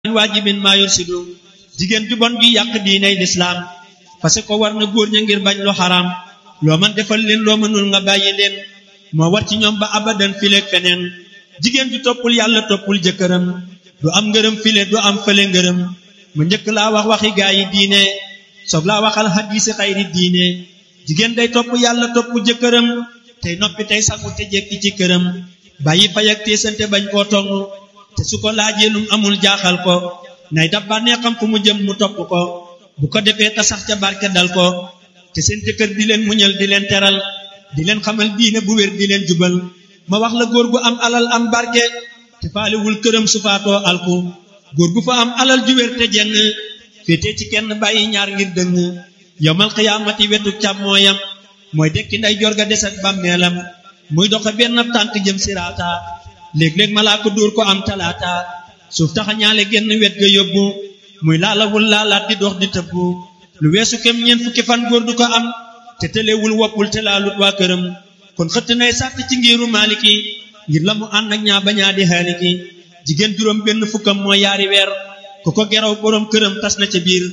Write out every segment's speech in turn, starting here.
waajibin maa yursidu jigéen ju bon ju yàq diiney lislaam parce que war na góor ña ngir bañ lu xaraam loo man defal leen loo mënul nga bàyyi leen moo war ci ñoom ba abadan fileeg feneen jigéen ju toppul yàlla toppul jëkkëram du am ngërëm file du am fële ngërëm mu njëkk laa wax waxi gaa yi diine soog laa waxal xadiisi xayri diine jigéen day topp yàlla topp jëkkëram tey noppi tey sangu te jekki ci këram bàyyi fay ak teesante bañ koo tong te su ko laajee lum amul jaaxal ko nay dab bànnee xam fu mu jëm mu topp ko bu ko defee ta sax ca barke dal ko te seen jëkkër di leen muñal di leen teral di leen xamal diine bu wér di leen jubal ma wax la góor gu am alal am barke te faalewul këram su faatoo alku góor gu fa am alal ju wér te jeng féetee ci kenn bàyyi ñaar ngir dëng yowmal xiyaamati wetu càmmooyam mooy dekki nday jorga des ak bàmmeelam muy doxe benn tànk jëm siraata léeg-léeg malaa ko dóor ko am talaata suuf taxa ñaale genn wet ga yóbbu muy laalawul laalaat di dox di tëbbu lu weesu kem ñeent fukki fan góor du ko am te tëlewul woppul te laalut waa këram kon xëtt nay sàtt ci ngiru maaliki ngir la mu ànd ak ñaa bañaa di xaaliki jigéen juróom benn fukkam mooy yaari weer ku ko geraw boroom këram tas na ca biir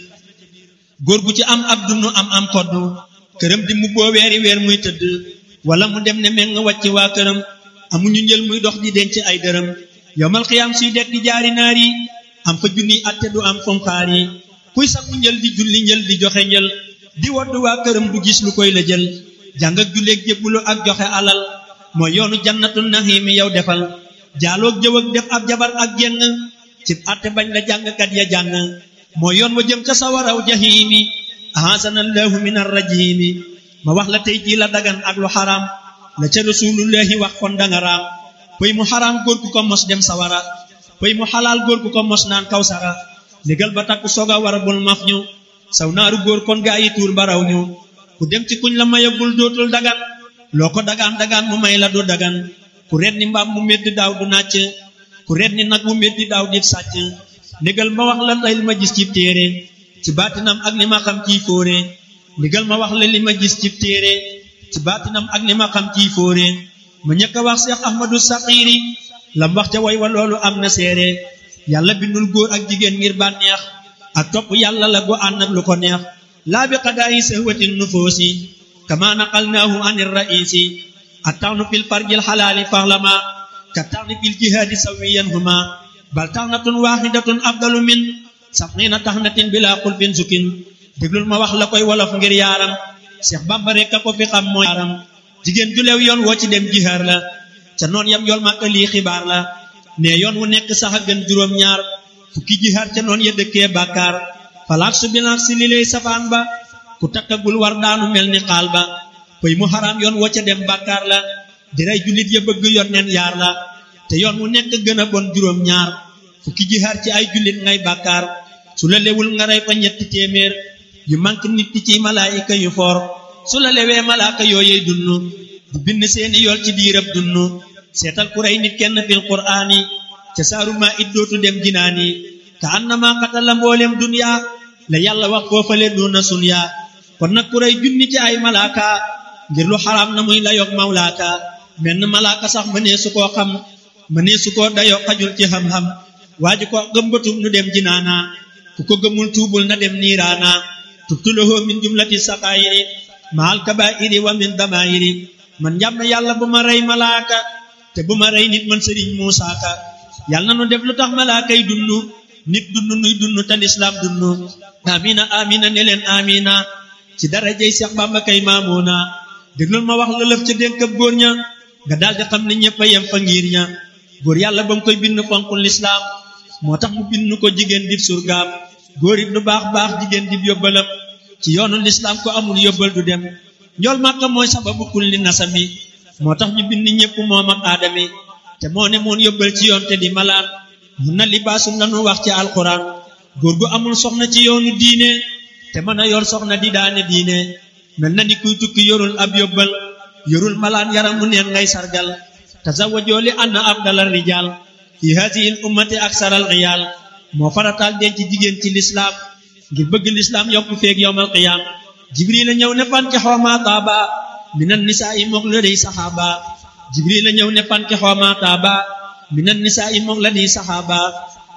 góor gu ci am ab dunu am am koddu këram di mu boo weeri weer muy tëdd wala mu dem ne meng wàcc waa këram amuñu njël muy dox di denc ay dërëm yomal xiyaam suy dekk di jaari naar yi am fa junni atte du am fom xaar yi kuy sakku njël di julli njël di joxe njël di wodd waa këram du gis lu koy la jël jàng ak julleeg jébbulu ak joxe alal mooy yoonu jannatul naxiimi yow defal jaaloog jëw ak def ab jabar ak jenn ci atte bañ la jàngkat ya jàng mooy yoon wa jëm ca sawaraw jahiimi ahasanallahu min arrajimi ma wax la tey jii la dagan ak lu xaraam la ca rasulullahi wax kon danga raam pëy mu xaraam góor gu ko mos dem sawara pëy mu xalaal góor gu ko mos naan kaw sara légal ba takku soog a war a bul maf ñu saw naaru góor kon gaa yi tuur baraw ñu ku dem ci kuñ la mayagul dootul dagan loo ko dagaan dagaan mu may la du dagan ku ret ni mbaam mu meddi daaw du nàcc ku ret ni nag mu meddi daaw di sàcc ndigal ma wax la tey li ma gis ci téere ci baatinam ak li ma xam ciy fóore ndigal ma wax la li ma gis ci téere ci baatinam ak li ma xam ciy fóore ma ñëkk a wax Cheikh Ahmadou Saqiiri lam wax ca way wa loolu am na seere yàlla bindul góor ak jigéen ngir bànneex ak topp yàlla la gu ànd ak lu ko neex laa bi qadaayi sahwatin nufoosi kama naqalnaahu anir raisi attawnu fil farjil xalaali faxlama ka tawni fil jihaadi sawiyan huma bal taxnatun waaxidatun afdalu min sabxiina taxnatin bila xulfin sukin déglul ma wax la koy wolof ngir yaaram Seex Bamba rekk a ko fi xam mooy yaaram jigéen ju lew yoon woo ci dem jihaar la ca noon yam yool màkka lii xibaar la ne yoon wu nekk sax a gën juróom ñaar fukki jihaar ca noon ya dëkkee bàkkaar falaak su bilaak si li lay safaan ba ku takkagul war daanu mel ni xaal ba pëy mu xaraam yoon woo ca dem bàkkaar la di rey jullit ya bëgg yoon neen yaar la te yoon wu nekk gën a bon juróom ñaar fukki jihaar ci ay jullit ngay bàkkaar su la lewul nga rey fa ñetti téeméer yu manque nit ki ci malaayika yu foor su la lewee malaaka yooyey dunnu di bind seeni yool ci diirab dunnu seetal ku rey nit kenn fil qur'aani ca saaru maa it dootu dem jinaani ka annama qatala mboolem dunya la yàlla wax foofale duna sunya kon nag ku rey junni ci ay malaaka ngir lu xaraam na muy la yog mawlaaka menn malaaka sax mënee su koo xam mënee su koo dayoo xajul ci xam-xam waa ji ko gëmbatum nu dem jinaana ku ko gëmul tuubul na dem niiraana tubtulahu min jumlati saqaayiri maal kabaa'iri wa min damaayiri man njàm yàlla bu ma rey malaaka te bu ma rey nit man sëriñ Muusaa Ka yàlla na nu def lu tax malaaka yi dunnu nit dunnu nuy dunnu te lislaam dunnu amina amina ne leen amina ci darajey Seex Bàmba kay maamuuna déglul ma wax la lëf ca dénkab góor ña nga daldi xam ne ñëpp a yem fa ngir ña góor yàlla ba mu koy bind fonkul lislaam moo tax mu bind ko jigéen dib surgaam góor it lu baax baax jigéen dib yóbbalam ci yoonu lislaam ko amul yóbbal du dem njool màkka mooy sababu kulli nasami moo tax ñu bind ñépp moom ak aadami te moo ne moon yóbbal ci yoon te di malaan mun na libaasum lanu wax ci alxuraan góor gu amul soxna ci yoonu diine te mën a yor soxna di daane diine mel na ni kuy tukki yorul ab yóbbal yorul malaan yaramu neen ngay sargal tazawwajoo li anna afdalal rijaal fi haadihi l ummati aksaral riyaal moo farataal denc jigéen ci lislaam ngir bëgg lislaam yokku feeg yowmal qiyaam jibril a ñëw ne fanki xooma taaba minan nisaa i mook la dey saxaaba jibril a ñëw ne fanki xooma taaba minan nisaa i mook la dey saxaaba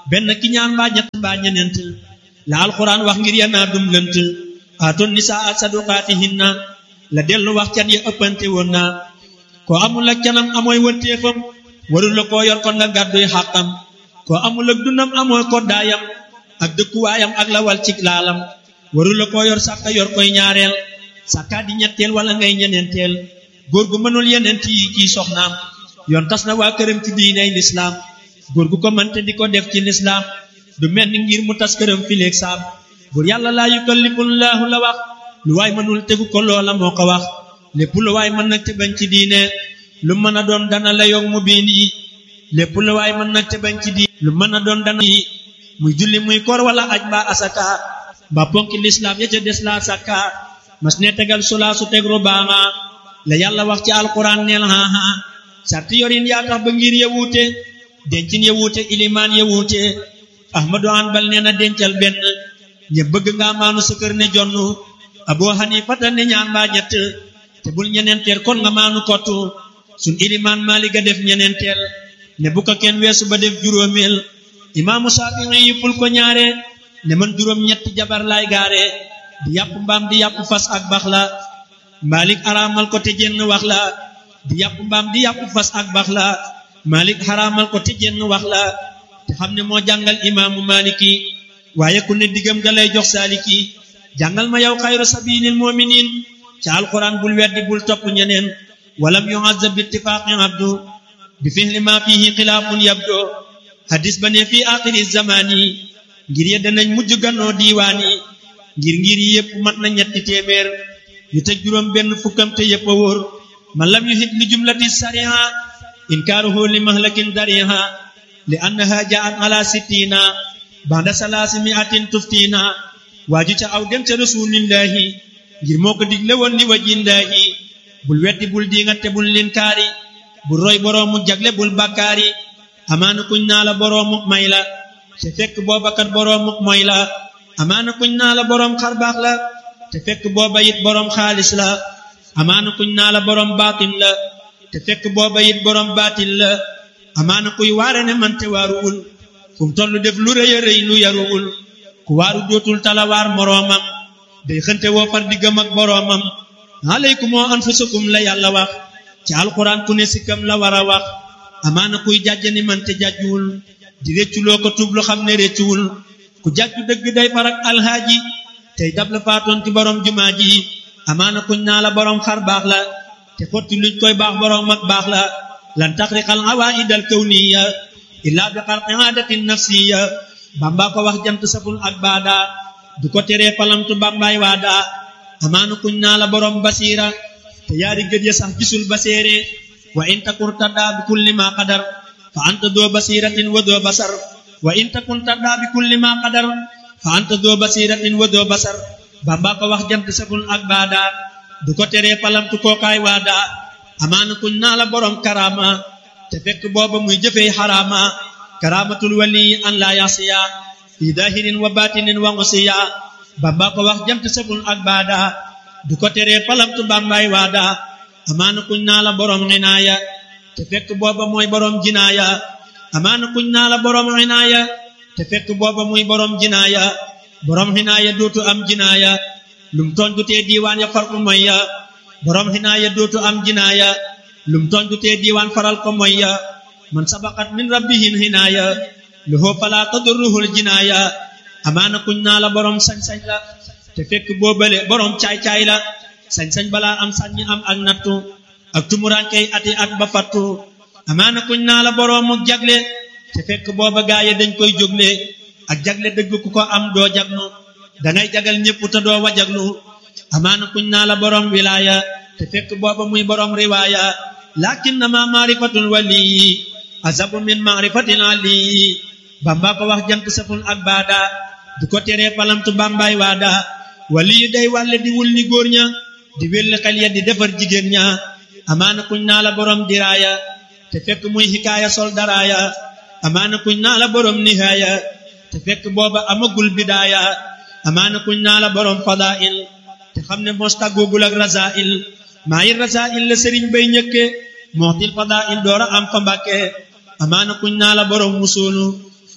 benn ki ñaan mbaa ñett mbaa ñeneent la alxuraan wax ngir yanaa dum lënt aatoon nisaa saduqaatihinna la dellu wax can ya ëppante woon na koo amul ak canam amooy wërteefam warul la koo yor kon nga gàdduy xàqam koo amul ak dundam amooy koddaayam ak dëkkuwaayam ak lawal cig laalam warul la koo yor sàkka yor koy ñaareel sàkkaa di ñetteel wala ngay ñeneenteel góor gu mënul yeneent yi ciy soxnaam yoon tas na waa këram ci diiney lislaam góor gu ko mënte di ko def ci lislaam du mel ni ngir mu tas këram fileeg saam buur yàlla laa yukallifullaahu la wax lu waay mënul tegu ko loola moo ko wax lépp lu waay mën nag te bañ ci diine lu mën a doon dana la yog mu biin yi lépp lu waay mën nag te bañ ci diine lu mën a doon dana yi muy julli muy koor wala aj mbaa asaka mbaa ponki lislaam ya ca des laa sakka mas ne tegal sulaa su teg rubaama la yàlla wax ci alquran neel haha sarti yorin yaa tax ba ngir ya wuute dencin ya wuute ilimaan ya wuute ahmadu hanbal nee na dencal benn ñe bëgg nga maanu sa kër ne jonn abu hanifata ne ñaan mbaa ñett te bul ñeneenteel kon nga maanu kottu sun ilimaan maaliga def ñeneenteel ne bu ko kenn weesu ba def juróomeel imaamu saafi'i yi ful ko ñaare ne man juróom ñetti jabar laay gaare di yàpp mbaam di yàpp fas ak bax la malik araamal ko te jenn wax la di yàpp mbaam di yàpp fas ak bax la malik xaraamal ko te jenn wax la te xam ne moo jàngal imaamu maliki waaye ku ne diggam ga lay jox saaliki jàngal ma yow xayru sabilil muminin ca alquran bul weddi bul topp ñeneen walam yu'azzab bi ittifaqi abdu bi fihli ma fihi xilaafun yabdo hadis ba ne fii axiri zamani ngir ye danañ mujj gannoo diiwaani ngir ngir yi yépp mat na ñetti téeméer yu te juróom benn fukkam te yépp a wóor man lam yuhit li jumlati sariha inkaaruhu li mahlakin dariha li annaha jaat ala sittina banda salaasi miatin tuftina waaju ca aw dem ca rasulillahi ngir moo ko digle woon li wajillahi bul weddi bul diingat te bul linkaari bul roy boroomu jagle bul bakkaari amaana kuñ naa la boroomu may la te fekk boobakat boroomu moy la amaana kuñ naa la boroom xarbaax la te fekk booba it boroom xaalis la amaana kuñ naa la boroom baatin la te fekk booba it boroom baatin la amaana kuy waare ne man te waaruwul fu mu toll def lu rëy a rëy lu yaruwul ku waaru dootul talawaar moroomam day xënte woo far diggam ak boroomam aleykum anfusakum la yàlla wax ci alxuraan ku ne sikkam la war a wax amaana kuy jàjj ni man te jàjjuwul di récculoo ko tuub lu xam ne réccuwul ku jàjju dëgg day farak alhaaji tey dab la faatoon ci borom jumaa ji amaana kuñ naa la borom xar baax la te xotti luñ koy baax borom mag baax la lan taxriqal awaidal kawniya illaa bi xarqi aadatin nafsiya bamba ko wax jant saful ak baada du ko teree palamtu bambaay waada amaana kuñ naa la borom basiira te yaari gët ya sax gisul baseere wa in takun taddaa bi kulli ma qadar fa anta doo basiratin wa doo basar wa in takun taddaa bi kulli ma qadar fa anta doo basiratin wa doo basar bamba ko wax jant saful ak baada du ko teree palamtu kookaay waada amaana kuñ naa la borom karama te fekk booba muy jëfee xaraama karamatul wali an la yasiya fi dahirin wa batinin wa ngusiya bamba ko wax jant saful ak baada du ko teree palamtu bambaay waada amaana kuñ naa la borom xinaaya te fekk booba mooy borom jinaaya amaana kuñ naa la borom xinaaya te fekk booba muy borom jinaaya borom xinaaya dootu am jinaaya lum tooñ du tee diiwaan ya far ko moy ya borom xinaaya dootu am jinaaya lum tooñ du tee diiwaan faral ko moy ya man sabaqat min rabbihin xinaaya lahu fala tadurruhul jinaaya amaana kuñ naa la borom sañ-sañ la te fekk boobale borom caay-caay la sañ-sañ balaa am saññi am ak nattu ak tumurankey ati ak ba fattu amaana kuñ naa la boroomu jagle te fekk booba gaaye dañ koy jógle ak jagle dëgg ku ko am doo jagnu dangay jagal ñépp te doo wajaglu amaana kuñ naa la borom wilaaya te fekk booba muy borom riwaaya lakinnama maarifatul waliyi azabu min maarifatil aliyi bamba ko wax jant saful ak baada du ko teree palamtu bambaay waada waliyu day wàlle di wul ni góor ña di welli xel ya di defar jigéen ña amaana kuñ naa la borom diraaya te fekk muy xikaaya sol daraaya amaana kuñ naa la borom nihaaya te fekk booba amagul bidaaya amaana kuñ naa la borom fadail te xam ne mos tàggoogul ak rasail maa yi rasail la sëriñ bay ñëkke mooxtil fadail doora am fa mbàkke amaana kuñ naa la borom musoonu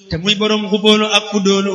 te muy borom xubóolu ak fudóolu